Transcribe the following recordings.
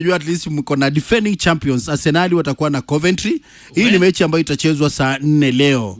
Unajua at least mko na defending champions Arsenal watakuwa na Coventry. Hii ni mechi ambayo itachezwa saa nne leo,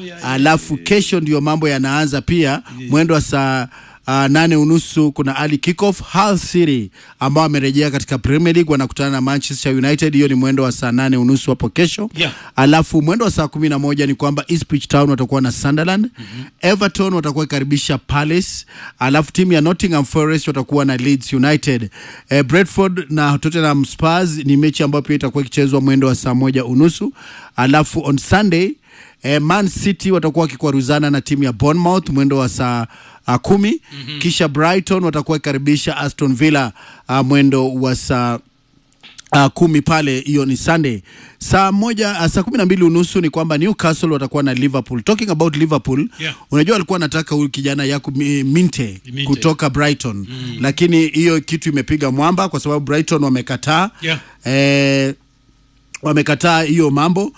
alafu kesho ndio mambo yanaanza pia mwendo wa saa Uh, nane unusu kuna early kickoff. Hull City ambao wamerejea katika Premier League wanakutana na Manchester United. Hiyo ni mwendo wa saa nane unusu hapo kesho Yeah. alafu mwendo wa saa kumi na moja ni kwamba Ipswich Town watakuwa na Sunderland Everton watakuwa ikaribisha Palace, alafu timu ya Nottingham Forest watakuwa na Leeds United. Eh, Brentford na Tottenham Spurs ni mechi ambayo pia itakuwa ikichezwa mwendo wa saa moja unusu alafu on Sunday eh, Man City watakuwa wakikwaruzana na timu ya Bournemouth mwendo wa saa uh, kumi kisha Brighton watakuwa ikaribisha Aston Villa uh, mwendo wa saa Uh, kumi pale, hiyo ni Sunday saa moja uh, saa kumi na mbili unusu ni kwamba Newcastle watakuwa na Liverpool. Talking about Liverpool, Yeah. unajua alikuwa anataka huyu kijana Yaku Mi- Minte Minte. kutoka Brighton lakini hiyo kitu imepiga mwamba kwa sababu Brighton wamekataa Yeah. eh, wamekataa hiyo mambo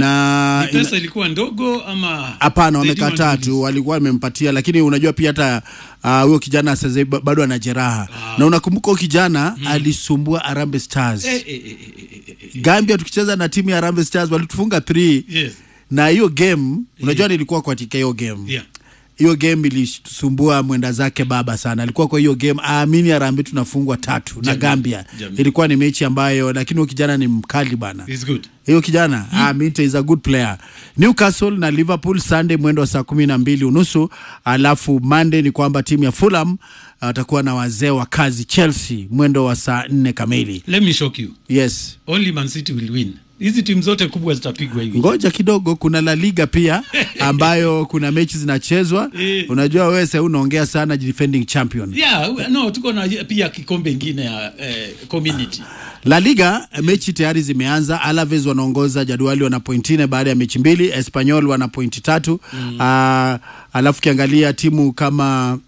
na Ni pesa ilikuwa ndogo ama Hapana, they didn't wamekataa want to tu, walikuwa wamempatia, lakini unajua pia hata ah, huyo kijana sasa hivi ba- bado ana jeraha na unakumbuka huyo kijana alisumbua Harambee Stars Eh, eh, eh, eh, eh, eh. Gambia, tukicheza na timu ya Harambee Stars walitufunga 3 Yes. na hiyo game unajua, nilikuwa katika hiyo game Yeah. hiyo game ilisumbua mwenda zake baba sana, alikuwa kwa hiyo game aamini Harambee tunafungwa tatu na Jamii. Gambia. Jamii. Ilikuwa ni mechi ambayo, lakini huyo kijana ni mkali bana It's good. hiyo kijana mm. ah, Minte is a good player. Newcastle na Liverpool Sunday mwendo wa saa kumi na mbili unusu alafu Monday ni kwamba timu ya Fulham watakuwa na wazee wa kazi Chelsea mwendo wa saa nne kamili. Let me shock you. Yes, Only Man City will win. Hizi timu zote kubwa zitapigwa hivi. ngoja kidogo, kuna La Liga pia ambayo kuna mechi zinachezwa. Eh. Unajua wewe sasa unaongea sana defending champion. Yeah, we- no, tuko na pia kikombe ingine ya eh, community. La Liga mechi tayari zimeanza. Alaves wanaongoza jadwali, wana pointi nne baada ya mechi mbili. Espanyol wana pointi tatu. Ah, alafu kiangalia timu kama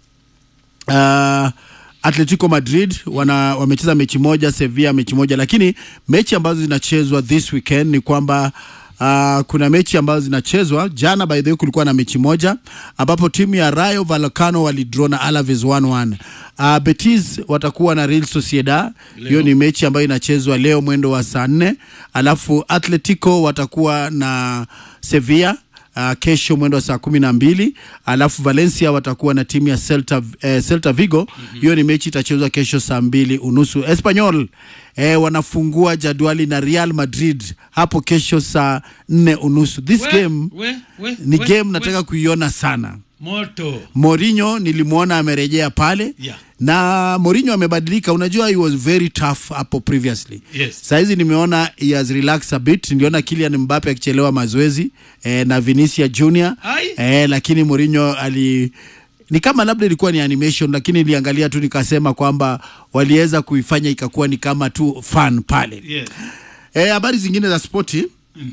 ah, Atletico Madrid wana wamecheza mechi moja, Sevilla mechi moja, lakini mechi ambazo zinachezwa this weekend ni kwamba Uh, kuna mechi ambazo zinachezwa jana. By the way, kulikuwa na mechi moja ambapo timu ya Rayo Vallecano walidraw na Alaves 1-1. Uh, Betis watakuwa na Real Sociedad, hiyo ni mechi ambayo inachezwa leo mwendo wa saa nne. Alafu Atletico watakuwa na Sevilla Uh, kesho mwendo wa saa kumi na mbili alafu Valencia watakuwa na timu ya Celta, eh, Celta Vigo hiyo ni mechi itachezwa kesho saa mbili unusu. Espanyol eh, wanafungua jadwali na Real Madrid hapo kesho saa nne unusu. This We- game we- we- ni we- game we- nataka kuiona sana. moto. Mourinho nilimwona amerejea pale Yeah. na Mourinho amebadilika. Unajua he was very tough hapo previously. Yes. Saizi nimeona he has relaxed a bit. Niliona Kylian Mbappe akichelewa mazoezi eh, na Vinicius Junior Ai. eh, lakini Mourinho ali ni kama labda ilikuwa ni animation, lakini niliangalia tu nikasema kwamba waliweza kuifanya ikakuwa ni kama tu fun pale. Yes. Eh, habari zingine za spoti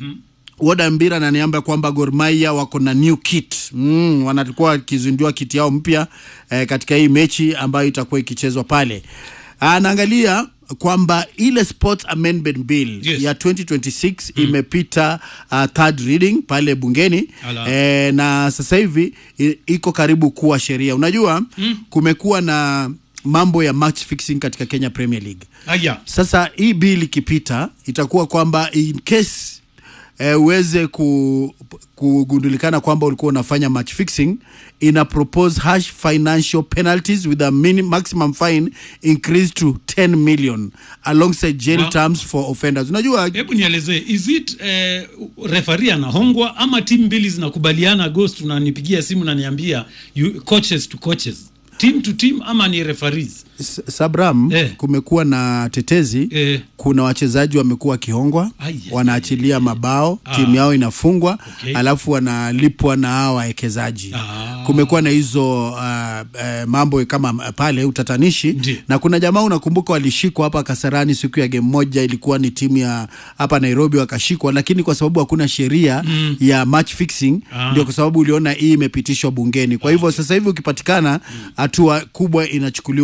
Woda Mbira ananiambia kwamba Gor Mahia wako na new kit mm, wanakuwa wakizindua kiti yao mpya eh, katika hii mechi ambayo itakuwa ikichezwa pale. Anaangalia kwamba ile Sports Amendment Bill Yes. ya 2026 imepita uh, third reading pale bungeni Ala. eh, na sasa hivi i- iko karibu kuwa sheria. Unajua kumekuwa na mambo ya match fixing katika Kenya Premier League. Aya. Sasa hii bill ikipita itakuwa kwamba in case eh, uweze ku, kugundulikana kwamba ulikuwa unafanya match fixing ina propose harsh financial penalties with a mini, maximum fine increased to 10 million alongside jail Wow. terms for offenders. Unajua Hebu nielezee, is it eh, referee anahongwa ama timu mbili zinakubaliana? Ghost unanipigia simu naniambia you, coaches to coaches, team to team, ama ni referees? S- Sabram, Eh. kumekuwa na tetezi Eh. kuna wachezaji wamekuwa wakihongwa, Ai, ai, wanaachilia mabao, Ah. timu yao inafungwa, Okay. alafu wanalipwa na hawa wawekezaji. Ah. Kumekuwa na hizo uh, uh, mambo kama uh, pale utatanishi Ndiyo. na kuna jamaa unakumbuka walishikwa hapa Kasarani siku ya game moja, ilikuwa ni timu ya hapa Nairobi wakashikwa, lakini kwa sababu hakuna sheria ya match fixing Ah. ndio kwa sababu uliona hii imepitishwa bungeni. Kwa hivyo sasa hivi ukipatikana, hatua kubwa inachukuliwa sana.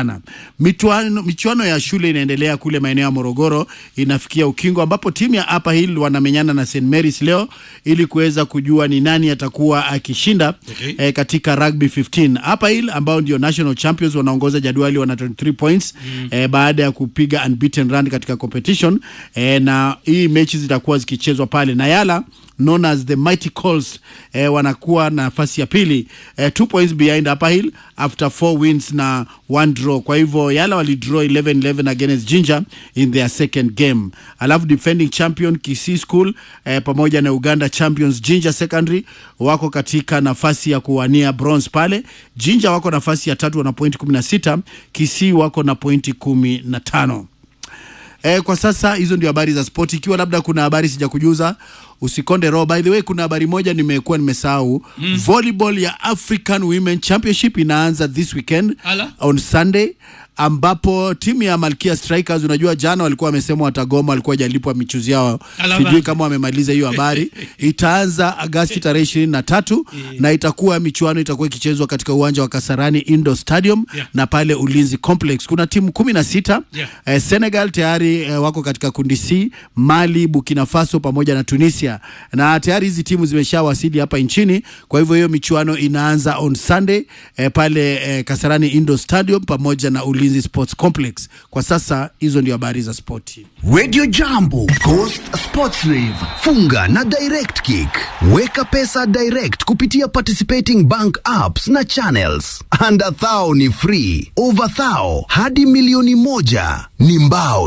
sana. Michuano, michuano ya shule inaendelea kule maeneo ya Morogoro, inafikia ukingo ambapo timu ya Upper Hill wanamenyana na St Mary's leo ili kuweza kujua ni nani atakuwa akishinda Okay. eh, katika rugby 15. Upper Hill ambao ndio national champions wanaongoza jadwali wana 23 points eh, baada ya kupiga unbeaten run katika competition eh, na hii mechi zitakuwa zikichezwa pale na Yala known as the Mighty Calls eh, wanakuwa na nafasi ya pili eh, two points behind Upper Hill after four wins na one draw. Kwa hivyo Yala walidraw 11-11 against Jinja in their second game. Alafu defending champion Kisii School eh, pamoja na Uganda champions Jinja Secondary wako katika nafasi ya kuwania bronze pale. Jinja wako nafasi ya tatu wana pointi 16, Kisii wako na pointi 15. Eh, kwa sasa hizo ndio habari za sport. Ikiwa labda kuna habari sijakujuza, usikonde roho. By the way, kuna habari moja nimekuwa nimesahau. Volleyball ya African Women Championship inaanza this weekend Ala. on Sunday ambapo timu ya Malkia Strikers, unajua jana walikuwa wamesema watagoma, walikuwa hajalipwa michuzi yao, Ala sijui bana. kama wamemaliza hiyo habari. Itaanza Agasti tarehe ishirini na tatu na itakuwa michuano itakuwa ikichezwa katika uwanja wa Kasarani Indoor Stadium Yeah. na pale Ulinzi Complex. Kuna timu kumi na sita Yeah. eh, Senegal tayari eh, wako katika kundi C, Mali, Burkina Faso pamoja na Tunisia, na tayari hizi timu zimeshawasili hapa nchini. Kwa hivyo hiyo michuano inaanza on Sunday eh, pale eh, Kasarani Indoor Stadium pamoja na Ulinzi Sports Complex. Kwa sasa hizo ndio habari za spoti. Radio Jambo, Coast Sports Rave, funga na Direct Kick. Weka pesa direct kupitia participating bank apps na channels. Under thou ni free, over thou hadi milioni moja ni mbao